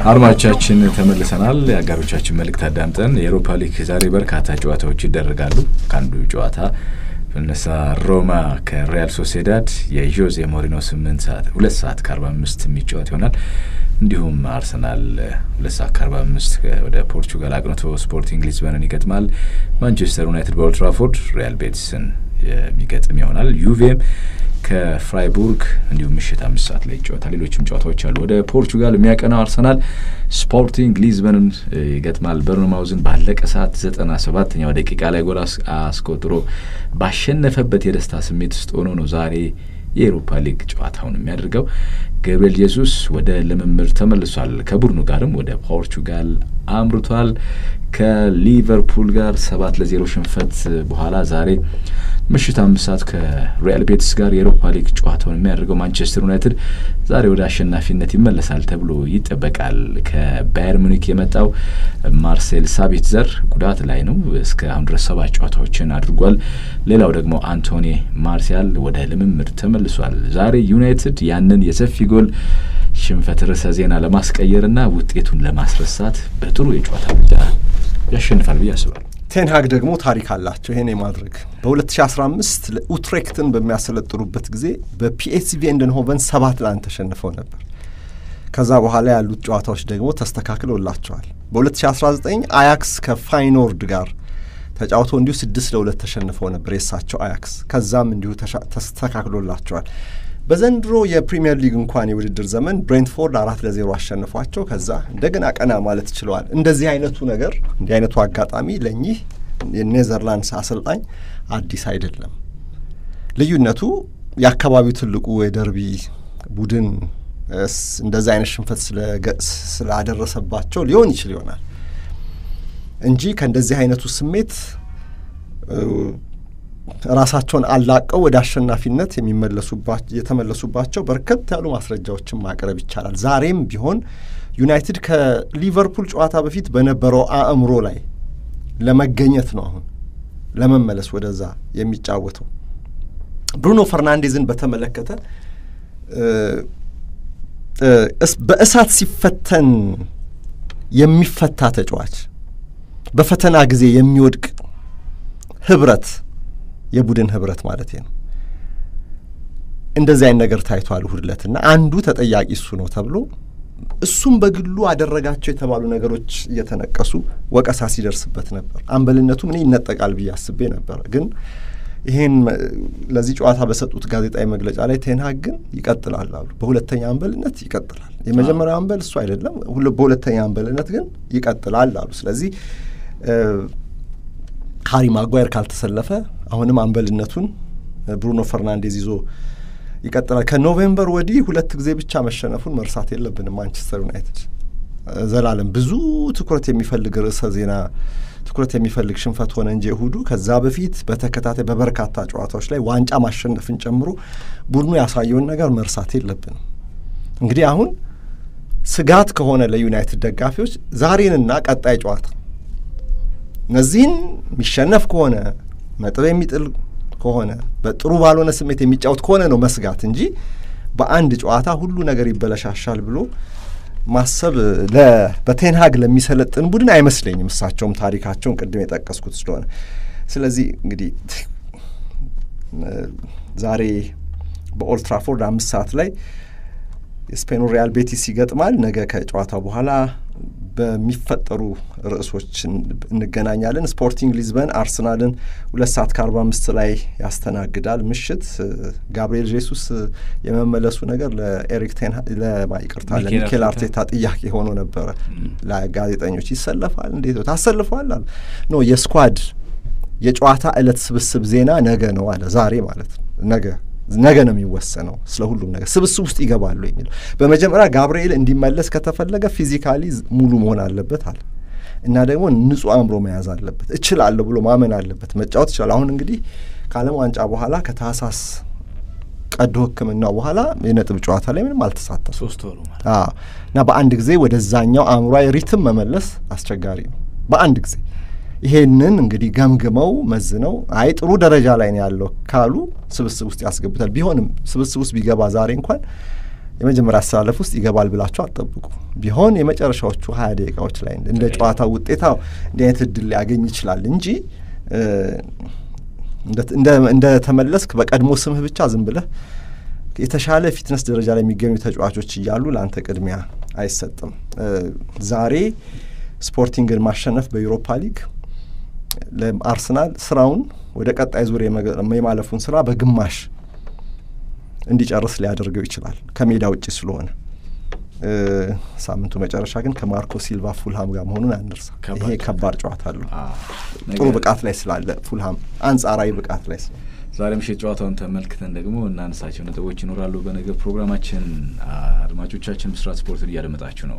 አድማጮቻችን ተመልሰናል። የአጋሮቻችን መልእክት አዳምጠን የኤሮፓ ሊግ ዛሬ በርካታ ጨዋታዎች ይደረጋሉ። ከአንዱ ጨዋታ ብነሳ ሮማ ከሪያል ሶሴዳድ የዦዜ ሞሪኖ ስምንት ሰዓት ሁለት ሰዓት ከአርባ አምስት የሚጫወት ይሆናል። እንዲሁም አርሰናል ሁለት ሰዓት ከአርባ አምስት ወደ ፖርቹጋል አቅንቶ ስፖርቲንግ ሊዝበንን ይገጥማል። ማንቸስተር ዩናይትድ በኦልትራፎርድ ሪያል ቤቲስን የሚገጥም ይሆናል። ዩቬም ከፍራይቡርግ እንዲሁም ምሽት አምስት ሰዓት ላይ ይጫወታል። ሌሎችም ጨዋታዎች አሉ። ወደ ፖርቹጋል የሚያቀናው አርሰናል ስፖርቲንግ ሊዝበንን ይገጥማል። በርንማውዝን ባለቀ ሰዓት ዘጠና ሰባተኛው ደቂቃ ላይ ጎል አስቆጥሮ ባሸነፈበት የደስታ ስሜት ውስጥ ሆኖ ነው ዛሬ የኤሮፓ ሊግ ጨዋታውን የሚያደርገው። ገብርኤል ኢየሱስ ወደ ልምምድ ተመልሷል። ከቡድኑ ጋርም ወደ ፖርቹጋል አምርቷል። ከሊቨርፑል ጋር ሰባት ለዜሮ ሽንፈት በኋላ ዛሬ ምሽት አምስት ሰዓት ከሪያል ቤቲስ ጋር የኤሮፓ ሊግ ጨዋታውን የሚያደርገው ማንቸስተር ዩናይትድ ዛሬ ወደ አሸናፊነት ይመለሳል ተብሎ ይጠበቃል። ከባየር ሙኒክ የመጣው ማርሴል ሳቢትዘር ጉዳት ላይ ነው። እስከ አሁን ድረስ ሰባት ጨዋታዎችን አድርጓል። ሌላው ደግሞ አንቶኒ ማርሲያል ወደ ልምምድ ተመልሷል። ዛሬ ዩናይትድ ያንን የሰፊ ጎል ሽንፈት ርዕሰ ዜና ለማስቀየርና ውጤቱን ለማስረሳት በጥሩ የጨዋታ ብቻ ያሸንፋል ብዬ አስባለሁ። ቴንሃግ ደግሞ ታሪክ አላቸው ይሄን የማድረግ በ2015 ኡትሬክትን በሚያሰለጥኑበት ጊዜ በፒኤስቪ ኤንድንሆቨን ሰባት ለአንድ ተሸንፈው ነበር። ከዛ በኋላ ያሉት ጨዋታዎች ደግሞ ተስተካክለውላቸዋል። በ2019 አያክስ ከፋይኖርድ ጋር ተጫውተው እንዲሁ ስድስት ለሁለት ተሸንፈው ነበር የእሳቸው አያክስ። ከዛም እንዲሁ ተስተካክሎላቸዋል። በዘንድሮ የፕሪምየር ሊግ እንኳን የውድድር ዘመን ብሬንትፎርድ አራት ለዜሮ አሸንፏቸው ከዛ እንደገና ቀና ማለት ችለዋል። እንደዚህ አይነቱ ነገር እንዲህ አይነቱ አጋጣሚ ለእኚህ የኔዘርላንድስ አሰልጣኝ አዲስ አይደለም። ልዩነቱ የአካባቢው ትልቁ የደርቢ ቡድን እንደዚህ አይነት ሽንፈት ስላደረሰባቸው ሊሆን ይችል ይሆናል እንጂ ከእንደዚህ አይነቱ ስሜት ራሳቸውን አላቀው ወደ አሸናፊነት የተመለሱባቸው በርከት ያሉ ማስረጃዎችን ማቅረብ ይቻላል። ዛሬም ቢሆን ዩናይትድ ከሊቨርፑል ጨዋታ በፊት በነበረው አእምሮ ላይ ለመገኘት ነው አሁን ለመመለስ ወደዛ የሚጫወተው። ብሩኖ ፈርናንዴዝን በተመለከተ በእሳት ሲፈተን የሚፈታ ተጫዋች፣ በፈተና ጊዜ የሚወድቅ ህብረት የቡድን ህብረት ማለት ነው። እንደዚህ አይነት ነገር ታይቷል እሁድ ዕለት እና አንዱ ተጠያቂ እሱ ነው ተብሎ እሱም በግሉ አደረጋቸው የተባሉ ነገሮች እየተነቀሱ ወቀሳ ሲደርስበት ነበር። አምበልነቱ ምን ይነጠቃል ብዬ አስቤ ነበር። ግን ይህን ለዚህ ጨዋታ በሰጡት ጋዜጣዊ መግለጫ ላይ ቴንሃግ ግን ይቀጥላል አሉ። በሁለተኛ አምበልነት ይቀጥላል። የመጀመሪያው አምበል እሱ አይደለም፣ በሁለተኛ አምበልነት ግን ይቀጥላል አሉ። ስለዚህ ሃሪ ማጓየር ካልተሰለፈ አሁንም አምበልነቱን ብሩኖ ፈርናንዴዝ ይዞ ይቀጥላል። ከኖቬምበር ወዲህ ሁለት ጊዜ ብቻ መሸነፉን መርሳት የለብንም። ማንቸስተር ዩናይትድ ዘላለም ብዙ ትኩረት የሚፈልግ ርዕሰ ዜና ትኩረት የሚፈልግ ሽንፈት ሆነ እንጂ እሁዱ ከዛ በፊት በተከታታይ በበርካታ ጨዋታዎች ላይ ዋንጫ ማሸነፍን ጨምሮ ቡድኑ ያሳየውን ነገር መርሳት የለብንም። እንግዲህ አሁን ስጋት ከሆነ ለዩናይትድ ደጋፊዎች ዛሬንና ቀጣይ ጨዋታ እነዚህን የሚሸነፍ ከሆነ ነጥብ የሚጥል ከሆነ በጥሩ ባልሆነ ስሜት የሚጫወት ከሆነ ነው መስጋት እንጂ በአንድ ጨዋታ ሁሉ ነገር ይበለሻሻል ብሎ ማሰብ በቴንሃግ ለሚሰለጥን ቡድን አይመስለኝም። እሳቸውም ታሪካቸውን ቅድም የጠቀስኩት ስለሆነ ስለዚህ እንግዲህ ዛሬ በኦልትራፎርድ አምስት ሰዓት ላይ የስፔኑ ሪያል ቤቲስ ይገጥማል። ነገ ከጨዋታው በኋላ በሚፈጠሩ ርዕሶች እንገናኛለን። ስፖርቲንግ ሊዝበን አርሰናልን ሁለት ሰዓት ከአርባ አምስት ላይ ያስተናግዳል። ምሽት ጋብርኤል ጄሱስ የመመለሱ ነገር ለኤሪክ ቴን ለማይቅርታ ለሚኬል አርቴታ ጥያቄ ሆኖ ነበረ። ለጋዜጠኞች ይሰለፋል እንዴት ነው ታሰልፈዋል አለ። ኖ የስኳድ የጨዋታ ዕለት ስብስብ ዜና ነገ ነው አለ። ዛሬ ማለት ነው ነገ ነገ ነው የሚወሰነው ስለ ሁሉም ነገር ስብስብ ውስጥ ይገባሉ የሚለው በመጀመሪያ ጋብርኤል እንዲመለስ ከተፈለገ ፊዚካሊ ሙሉ መሆን አለበት አለ እና ደግሞ ንጹህ አእምሮ መያዝ አለበት እችላለሁ ብሎ ማመን አለበት መጫወት ይችላል አሁን እንግዲህ ከዓለም ዋንጫ በኋላ ከታህሳስ ቀዶ ሕክምናው በኋላ የነጥብ ጨዋታ ላይ ምንም አልተሳተፈም ሶስት ወሩ ማለት እና በአንድ ጊዜ ወደዛኛው አእምሯዊ ሪትም መመለስ አስቸጋሪ ነው በአንድ ጊዜ ይሄንን እንግዲህ ገምግመው መዝነው አይ ጥሩ ደረጃ ላይ ነው ያለው ካሉ ስብስብ ውስጥ ያስገቡታል። ቢሆንም ስብስብ ውስጥ ቢገባ ዛሬ እንኳን የመጀመሪያ አስተላለፍ ውስጥ ይገባል ብላችሁ አትጠብቁ። ቢሆን የመጨረሻዎቹ ሀያ ደቂቃዎች ላይ እንደ ጨዋታው ውጤታ እንዲህ አይነት እድል ሊያገኝ ይችላል እንጂ እንደ ተመለስክ በቀድሞ ስምህ ብቻ ዝም ብለህ የተሻለ ፊትነስ ደረጃ ላይ የሚገኙ ተጫዋቾች እያሉ ለአንተ ቅድሚያ አይሰጥም። ዛሬ ስፖርቲንግን ማሸነፍ በዩሮፓ ሊግ ለአርሰናል ስራውን ወደ ቀጣይ ዙር የማለፉን ስራ በግማሽ እንዲጨርስ ሊያደርገው ይችላል ከሜዳ ውጭ ስለሆነ። ሳምንቱ መጨረሻ ግን ከማርኮ ሲልቫ ፉልሃም ጋር መሆኑን አንርሳ። ይሄ ከባድ ጨዋታ አለው። ጥሩ ብቃት ላይ ስላለ ፉልሃም አንጻራዊ ብቃት ላይ ስላለ ዛሬ ምሽት ጨዋታውን ተመልክተን ደግሞ እናነሳቸው ነጥቦች ይኖራሉ። በነገ ፕሮግራማችን አድማጮቻችን ብስራት ስፖርትን እያደመጣችሁ ነው።